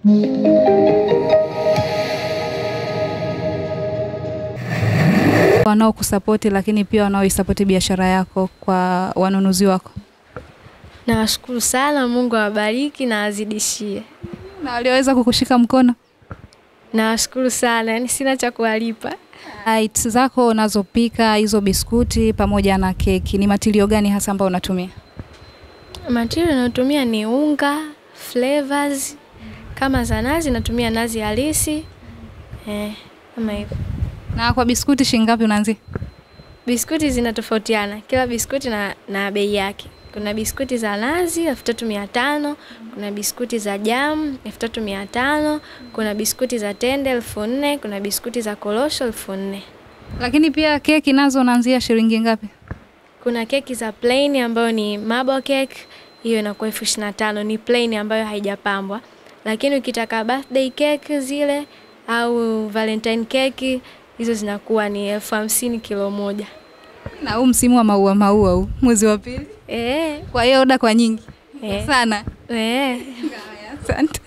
wanaokusapoti lakini pia wanaoisapoti biashara yako kwa wanunuzi wako Nawashukuru sana, Mungu awabariki na azidishie. na walioweza kukushika mkono? Nawashukuru sana, yani sina cha kuwalipa. Its zako unazopika hizo biskuti pamoja na keki, ni matilio gani hasa ambayo unatumia? Material nayotumia ni unga, flavors, kama za nazi natumia nazi halisi eh, kama hivyo. Na kwa biskuti shilingi ngapi unaanzia? Biskuti zinatofautiana, kila biskuti na, na bei yake. Kuna biskuti za nazi elfu tatu mia tano kuna biskuti za jam elfu tatu mia tano kuna biskuti za tende elfu nne kuna biskuti za korosho elfu nne Lakini pia keki nazo unaanzia shilingi ngapi? Kuna keki za plain ambayo ni marble cake, hiyo inakuwa elfu ishirini na tano ni plain ambayo haijapambwa. Lakini ukitaka birthday cake zile au valentine cake hizo zinakuwa ni elfu hamsini kilo moja. Na huu msimu wa maua maua huu mwezi wa pili, Eh, kwa hiyo oda kwa nyingi eh, sana. eh. Asante.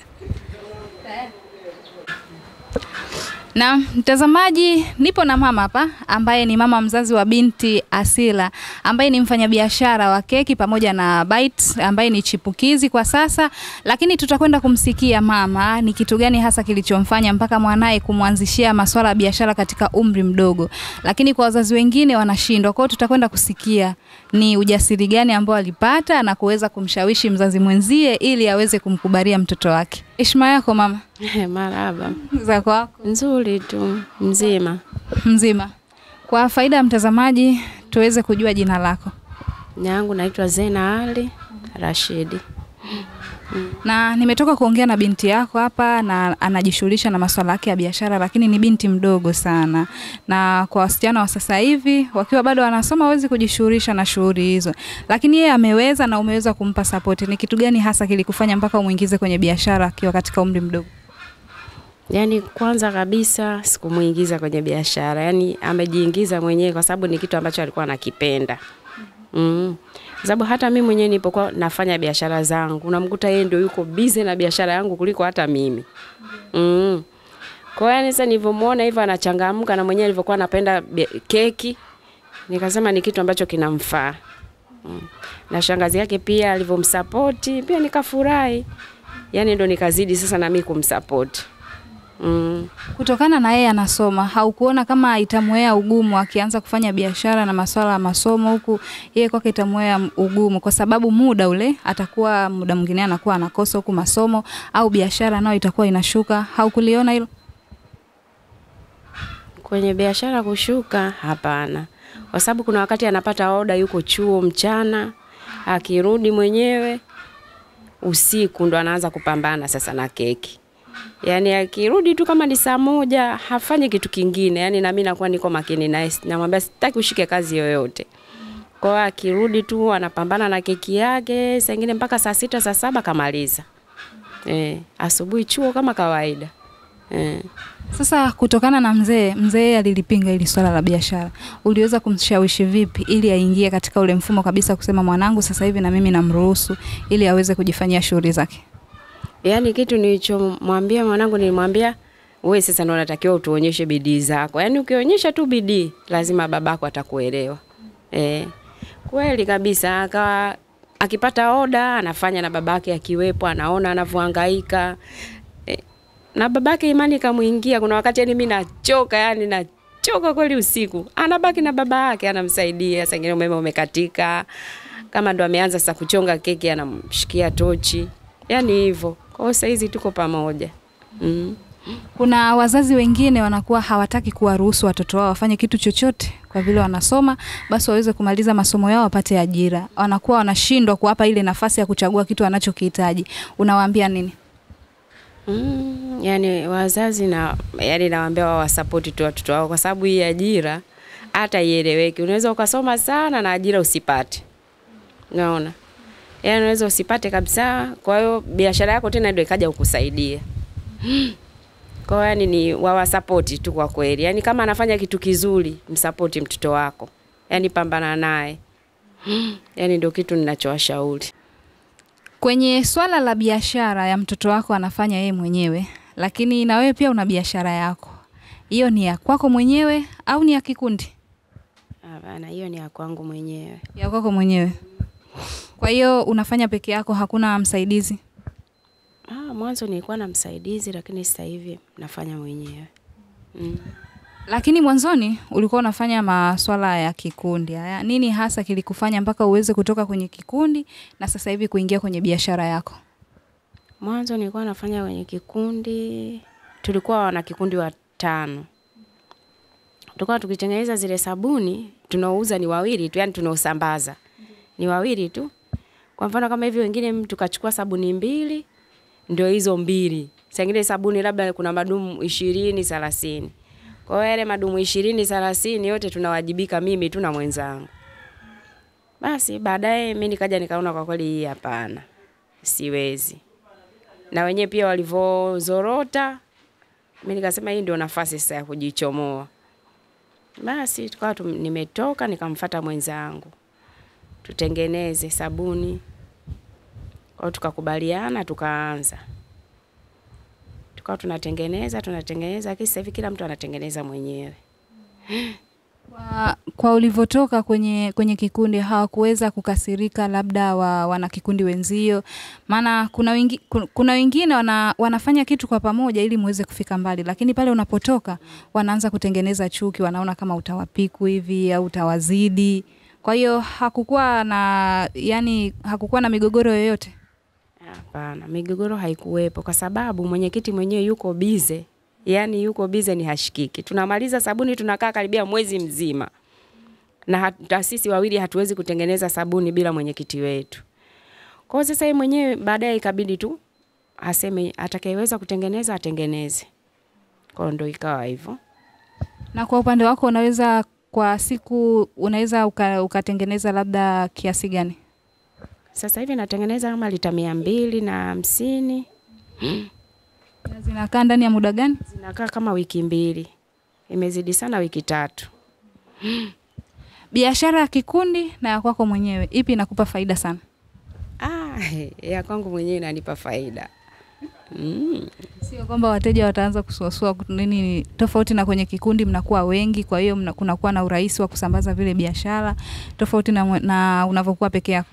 Na mtazamaji, nipo na mama hapa ambaye ni mama mzazi wa binti Asila ambaye ni mfanyabiashara wa keki pamoja na bites ambaye ni chipukizi kwa sasa, lakini tutakwenda kumsikia mama ni kitu gani hasa kilichomfanya mpaka mwanaye kumwanzishia masuala ya biashara katika umri mdogo, lakini kwa wazazi wengine wanashindwa. Kwa hiyo tutakwenda kusikia ni ujasiri gani ambao alipata na kuweza kumshawishi mzazi mwenzie ili aweze kumkubalia mtoto wake. Heshima yako mama, Maraba, za kwako nzuri tu, mzima. mzima. Kwa faida ya mtazamaji, tuweze kujua jina lako. Yangu naitwa Zena Ali Rashidi. Na nimetoka kuongea na binti yako hapa na anajishughulisha na masuala yake ya biashara, lakini ni binti mdogo sana, na kwa wasichana wa sasa hivi wakiwa bado wanasoma hawezi kujishughulisha na shughuli hizo, lakini yeye ameweza na umeweza kumpa support. Ni kitu gani hasa kilikufanya mpaka umuingize kwenye biashara akiwa katika umri mdogo? Yaani kwanza kabisa sikumuingiza kwenye biashara, yaani amejiingiza mwenyewe kwa sababu ni kitu ambacho alikuwa anakipenda. Mm. Kwa sababu hata mimi mwenyewe nilipokuwa nafanya biashara zangu, unamkuta yeye ndio yuko busy na biashara yangu kuliko hata mimi. Mm. Kwa hiyo yani sasa nilivyomuona hivyo anachangamka na mwenyewe alivyokuwa anapenda bia- keki, nikasema ni kitu ambacho kinamfaa. Mm. Na shangazi yake pia alivyomsapoti pia nikafurahi. Yaani ndo nikazidi sasa na mimi kumsapoti. Mm. Kutokana na yeye anasoma, haukuona kama itamwea ugumu akianza kufanya biashara na masuala ya masomo huku, yeye kwake itamwea ugumu, kwa sababu muda ule atakuwa muda mwingine anakuwa anakosa huku masomo au biashara nayo itakuwa inashuka. Haukuliona hilo? Kwenye biashara kushuka, hapana, kwa sababu kuna wakati anapata oda, yuko chuo mchana, akirudi mwenyewe usiku ndo anaanza kupambana sasa na keki. Yaani akirudi tu kama ni saa moja hafanyi kitu kingine, yaani na mimi nakuwa niko makini naye, namwambia sitaki ushike kazi yoyote. Kwa hiyo akirudi tu anapambana na keki yake, saa ingine mpaka saa sita saa saba kamaliza. Eh, asubuhi chuo kama kawaida. Eh. Sasa kutokana na mzee, mzee alilipinga hili swala la biashara, uliweza kumshawishi vipi ili aingie katika ule mfumo kabisa kusema mwanangu sasa hivi na mimi namruhusu ili aweze kujifanyia shughuli zake? Yaani kitu nilichomwambia mwanangu nilimwambia wewe sasa ndo unatakiwa utuonyeshe bidii zako. Yaani ukionyesha tu bidii lazima babako atakuelewa. Eh. Kweli kabisa akawa akipata oda anafanya na babake akiwepo anaona anavyohangaika. Eh, na babake imani kamuingia kuna wakati yani mimi nachoka yani nachoka kweli usiku. Anabaki na baba yake anamsaidia, saa ingine umeme umekatika. Kama ndo ameanza sasa kuchonga keki anamshikia tochi. Yaani hivyo. Kwa hiyo saa hizi tuko pamoja. Mm. Kuna wazazi wengine wanakuwa hawataki kuwaruhusu watoto wao wafanye kitu chochote kwa vile wanasoma, basi waweze kumaliza masomo yao wapate ajira. Wanakuwa wanashindwa kuwapa ile nafasi ya kuchagua kitu wanachokihitaji. Unawaambia nini? Mm, yani wazazi na yani nawaambia wao wasapoti tu watoto wao kwa sababu hii ajira hata ieleweki. Unaweza ukasoma sana na ajira usipate. Unaona? Yaani unaweza usipate kabisa, kwa hiyo biashara yako tena ndio ikaja kukusaidia. Kwa hiyo yani ni wawasapoti tu kwa kweli. Yaani kama anafanya kitu kizuri, msapoti mtoto wako. Yaani pambana naye. Yaani ndio kitu ninachowashauri. Kwenye swala la biashara ya mtoto wako anafanya yeye mwenyewe, lakini na wewe pia una biashara yako, hiyo ni ya kwako mwenyewe au ni ya kikundi? Hapana, hiyo ni ya kwangu mwenyewe. Ya kwako mwenyewe. Kwa hiyo unafanya peke yako, hakuna msaidizi? Ah, mwanzo nilikuwa na msaidizi lakini sasa hivi nafanya mwenyewe. Mm. Lakini mwanzoni ulikuwa unafanya maswala ya kikundi haya, nini hasa kilikufanya mpaka uweze kutoka kwenye kikundi na sasa hivi kuingia kwenye biashara yako? Mwanzo nilikuwa nafanya kwenye kikundi, tulikuwa wana kikundi watano. Tulikuwa tukitengeneza zile sabuni, tunaouza ni wawili tu, yani tunaosambaza ni wawili tu. Kwa mfano kama hivi, wengine mtu kachukua sabuni mbili, ndio hizo mbili. Sangine sabuni labda kuna madumu ishirini thelathini. Kwa hiyo yale madumu ishirini thelathini yote tunawajibika mimi tu na mwenzangu. Basi baadaye mimi nikaja nikaona kwa kweli hii hapana, siwezi na wenyewe pia walivyozorota, mimi nikasema hii ndio nafasi sasa ya kujichomoa. Basi tukawa tu, nimetoka nikamfata mwenzangu tutengeneze sabuni, kwa hiyo tukakubaliana, tukaanza tukawa tunatengeneza tunatengeneza, lakini sasa hivi kila mtu anatengeneza mwenyewe. Kwa, kwa ulivyotoka kwenye, kwenye kikundi hawakuweza kukasirika labda wa, wana kikundi wenzio? Maana kuna, wengi, ku- kuna wengine wana, wanafanya kitu kwa pamoja ili muweze kufika mbali, lakini pale unapotoka wanaanza kutengeneza chuki, wanaona kama utawapiku hivi au utawazidi. Kwa hiyo hakukuwa na yani, hakukuwa na migogoro yoyote. Hapana, migogoro haikuwepo kwa sababu mwenyekiti mwenyewe yuko bize, yaani yuko bize ni hashikiki. Tunamaliza sabuni tunakaa karibia mwezi mzima, na hata sisi wawili hatuwezi kutengeneza sabuni bila mwenyekiti wetu. Kwa hiyo sasa yeye mwenyewe baadaye ikabidi tu aseme atakayeweza kutengeneza atengeneze. Kwa hiyo ndo ikawa hivyo. Na kwa upande wako unaweza kwa siku unaweza uka, ukatengeneza labda kiasi gani? Sasa hivi natengeneza kama lita mia mbili na hamsini Na zinakaa ndani ya muda gani? zinakaa kama wiki mbili, imezidi sana wiki tatu. Biashara ya kikundi na ya kwako mwenyewe, ipi inakupa faida sana? Ah, ya kwangu mwenyewe inanipa faida. Mm. Sio kwamba wateja wataanza kusuasua kut- nini, tofauti na kwenye kikundi mnakuwa wengi, kwa hiyo mna- kunakuwa na urahisi wa kusambaza vile biashara tofauti na, mwe- na unavyokuwa peke yako.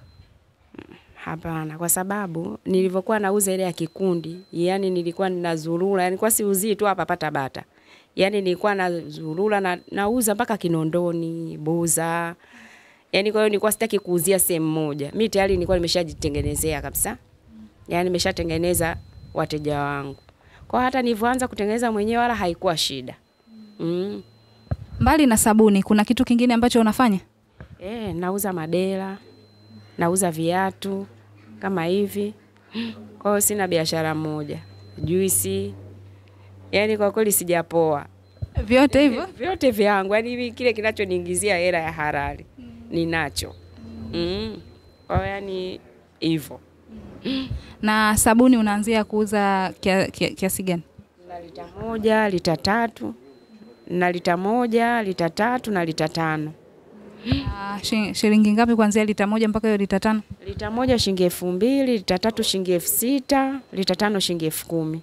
Hapana, kwa sababu nilivyokuwa nauza ile ya kikundi, yani nilikuwa ninazurura, yani kwa siuzii tu hapa pata bata. Yani nilikuwa nazurura na nauza mpaka Kinondoni, Buza. Yani kwa hiyo nilikuwa sitaki kuuzia sehemu moja. Mimi tayari nilikuwa nimeshajitengenezea kabisa. Yani nimeshatengeneza wateja wangu. Kwa hata nilivyoanza kutengeneza mwenyewe wala haikuwa shida. Mm. Mbali na sabuni, kuna kitu kingine ambacho unafanya? Eh, nauza madera, nauza viatu kama hivi. Kwa hiyo sina biashara moja. Juisi. Yaani kwa kweli sijapoa. Vyote hivyo? Vyote vyangu, yaani hivi kile kinachoniingizia hela ya halali ninacho. Mm. Kwa hiyo yani hivyo. Na sabuni unaanzia kuuza kia- kia- kiasi gani? Na lita moja, lita tatu, na lita moja, lita tatu na lita tano. Na shi- shilingi ngapi kuanzia lita moja mpaka hiyo lita tano? Lita moja shilingi elfu mbili, lita tatu shilingi elfu sita, lita tano shilingi elfu kumi.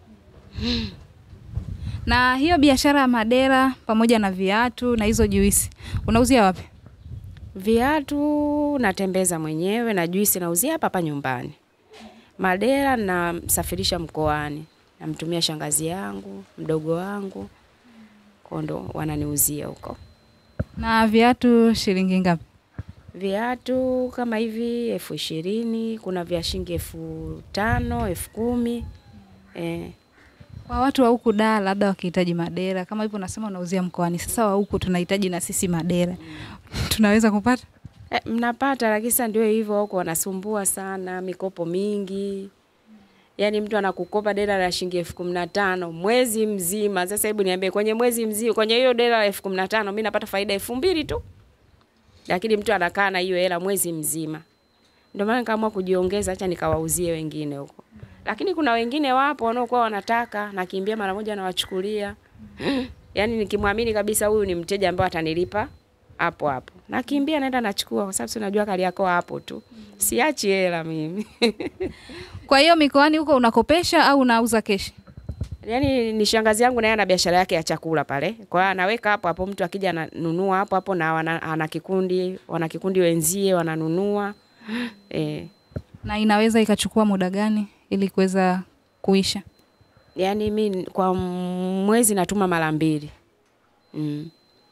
Na hiyo biashara ya madera pamoja na viatu na hizo juisi unauzia wapi? Viatu natembeza mwenyewe na juisi nauzia hapa hapa nyumbani. Madera namsafirisha mkoani, namtumia shangazi yangu, mdogo wangu, kwa ndo wananiuzia huko. Na viatu shilingi ngapi? Viatu kama hivi elfu ishirini, kuna vya shilingi elfu tano, elfu kumi. Eh, Kwa watu wa huku da labda wakihitaji madera kama hivyo unasema unauzia mkoani, sasa wa huku tunahitaji na sisi madera tunaweza kupata? eh, mnapata lakini sasa ndio hivyo huko wanasumbua sana, mikopo mingi. Yaani mtu anakukopa dela la shilingi elfu kumi na tano mwezi mzima. Sasa hebu niambie, kwenye mwezi mzima, kwenye hiyo dela la elfu kumi na tano mi napata faida elfu mbili tu, lakini mtu anakaa na hiyo hela mwezi mzima. Ndio maana nikaamua kujiongeza, acha nikawauzie wengine huko. Lakini kuna wengine wapo wanaokuwa wanataka, nakimbia mara moja nawachukulia. Yaani nikimwamini kabisa huyu ni mteja ambaye atanilipa hapo hapo, nakimbia naenda nachukua, kwa sababu si unajua kali yako hapo tu, siachi hela mimi Kwa hiyo mikoani huko unakopesha au unauza keshi? Yaani ni shangazi yangu naye ana biashara yake ya chakula pale. Kwa hiyo anaweka hapo hapo, mtu akija ananunua hapo hapo, na wana, ana kikundi wana kikundi wenzie wananunua eh. Na inaweza ikachukua muda gani ili kuweza kuisha? Yaani mi kwa mwezi natuma mara mbili mm.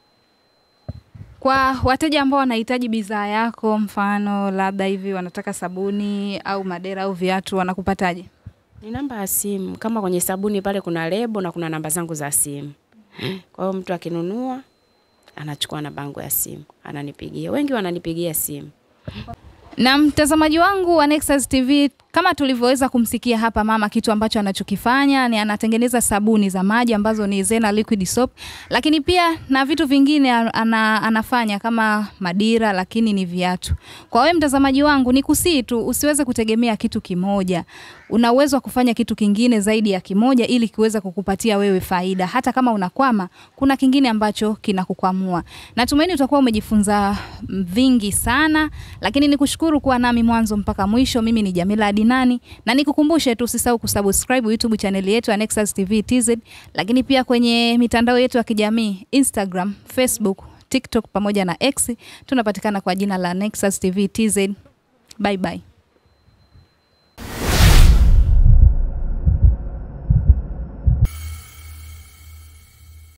Kwa wateja ambao wanahitaji bidhaa yako, mfano labda hivi wanataka sabuni au madera au viatu, wanakupataje? Ni namba ya simu, kama kwenye sabuni pale kuna lebo na kuna namba zangu za simu. Kwa hiyo mtu akinunua anachukua namba yangu ya simu ananipigia. Wengi wananipigia simu. Na mtazamaji wangu wa Nexus TV, kama tulivyoweza kumsikia hapa mama, kitu ambacho anachokifanya ni anatengeneza sabuni za maji ambazo ni Zena Liquid Soap, lakini pia na vitu vingine ana, anafanya kama madira, lakini ni viatu. Kwa wewe mtazamaji wangu, ni kusii tu usiweze kutegemea kitu kimoja. Una uwezo wa kufanya kitu kingine zaidi ya kimoja ili kiweze kukupatia wewe faida. Hata kama unakwama, kuna kingine ambacho kinakukwamua. Natumaini utakuwa umejifunza vingi sana, lakini nikushukuru kuwa nami mwanzo mpaka mwisho. Mimi ni Jamila Adinani na nikukumbushe tu usisahau kusubscribe YouTube channel yetu ya Nexus TV TZ, lakini pia kwenye mitandao yetu ya kijamii Instagram, Facebook, TikTok pamoja na X tunapatikana kwa jina la Nexus TV TZ. Bye bye.